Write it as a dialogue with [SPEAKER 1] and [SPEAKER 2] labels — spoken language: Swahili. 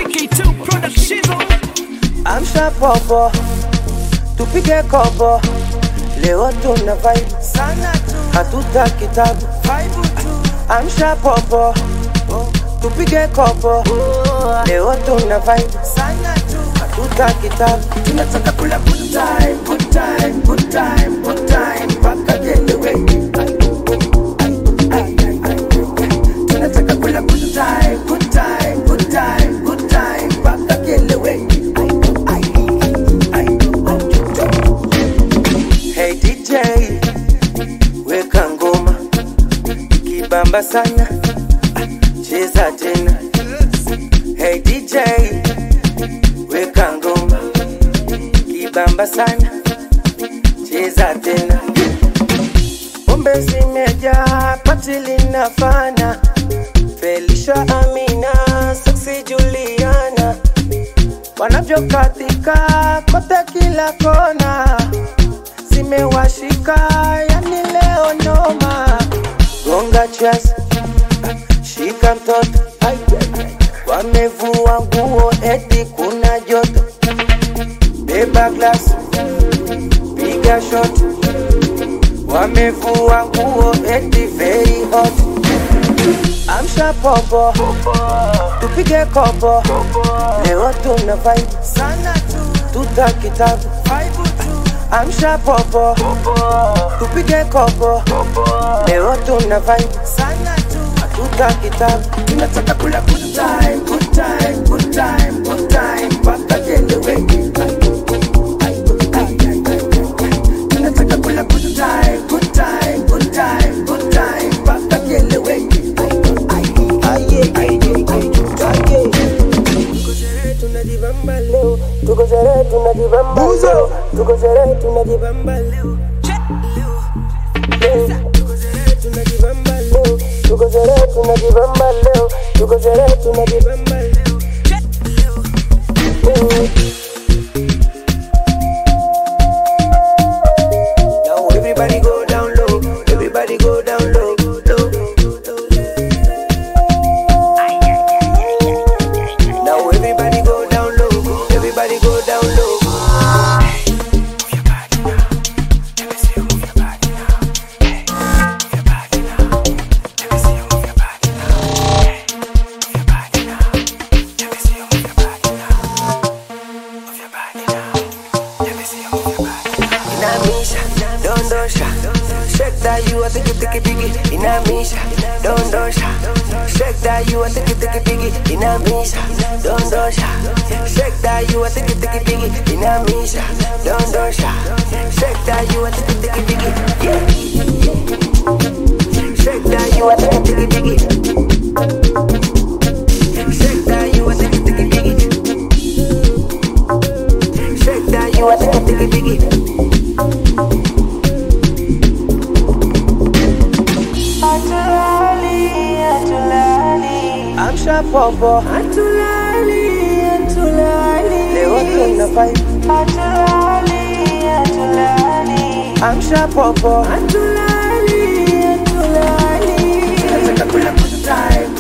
[SPEAKER 1] K2 Production.
[SPEAKER 2] Amsha popo, tupige kopo, leo tuna vibe
[SPEAKER 1] Sana tu,
[SPEAKER 2] hatuta kitabu.
[SPEAKER 1] vibe tu.
[SPEAKER 2] Amsha popo, tupige kopo, leo tuna vibe
[SPEAKER 1] Sana tu.
[SPEAKER 2] hatuta kitabu.
[SPEAKER 1] Tunataka kula good time, good time, good time, good time. Mpaka kielewe. Tunataka kula good time, good time, good time, good time. Mpaka kielewe.
[SPEAKER 2] Hey DJ, weka ngoma ikibamba sana, cheza tena. Hey DJ, weka ngoma ikibamba sana, cheza tena. Pombe zimejaa, pati linafana. Felicia, Amina, Sexy Juliana wanavyokatika kote kila kona zimewashika yani leo noma gonga chas shika mtoto Ai, wamevua nguo eti kuna joto beba glas piga shot wamevua nguo eti very hot amsha popo tupige kopo leo tuna vibe
[SPEAKER 1] Sana tu,
[SPEAKER 2] tuta kitabu
[SPEAKER 1] vibe tu.
[SPEAKER 2] amsha popo tupige kopo leo tuna vibe
[SPEAKER 1] Sana tu.
[SPEAKER 2] tuta kitabu
[SPEAKER 1] Tunataka kula good time, good time, good time, good time. Mpaka kielewe. Tunataka kula good time, good time, good time, good time. Mpaka kielewe.
[SPEAKER 2] Tuko sherehe tunajibamba leo, tuko sherehe tunajibamba leo, tuko sherehe tunajibamba leo. Leo. Tuko sherehe tunajibamba leo, tuko sherehe tunajibamba leo, tuko sherehe tunajibamba leo. Leo. Now everybody go down low, everybody go down low, low. Now everybody go down low, everybody go down low. Inamisha, dondosha, shake that you a tiki tiki tiki. Inamisha, dondosha, shake that you a tiki tiki tiki. Inamisha, dondosha, shake that you a tiki tiki tiki. Inamisha, dondosha, shake that you a tiki tiki tiki. Yeah. Shake that you a tiki tiki tiki. Shake that you a tiki tiki tiki. Shake that you a tiki tiki tiki. Amsha popo Atulali, atulali Leo tuna vibe Atulali, atulali Amsha popo Atulali, atulali
[SPEAKER 1] Tunataka kula good time,